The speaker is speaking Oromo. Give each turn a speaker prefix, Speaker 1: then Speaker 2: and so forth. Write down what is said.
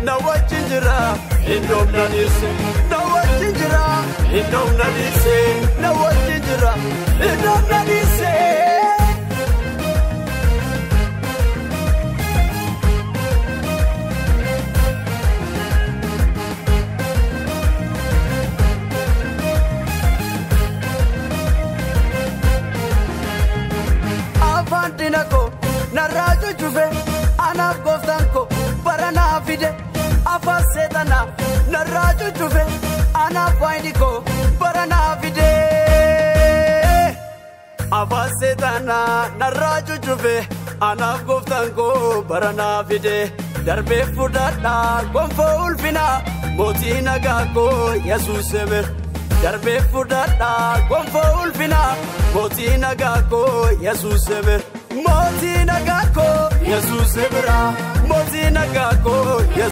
Speaker 1: na wajjin jira iddoon na dhiise na wajjin jira iddoon na dhiise na wajjin jira iddoon na dhiise. afaan dina koo narraa cuccufe anaaf gooftaan koo bara naa fide afaan seetanaa narraa cuccufe anaaf waayini koo bara naa fide. afaan seetanaa narraa cuccufe anaaf gooftaan koo bara naa fide darbee fudhadhaa gonfoo ulfinaa mootii nagaa koo yesuus emir. darbee fudhadhaa gonfoo ulfinaa mootii nagaa koo yesuus emir. mootii nagaa koo yesuus emira mootii nagaa koo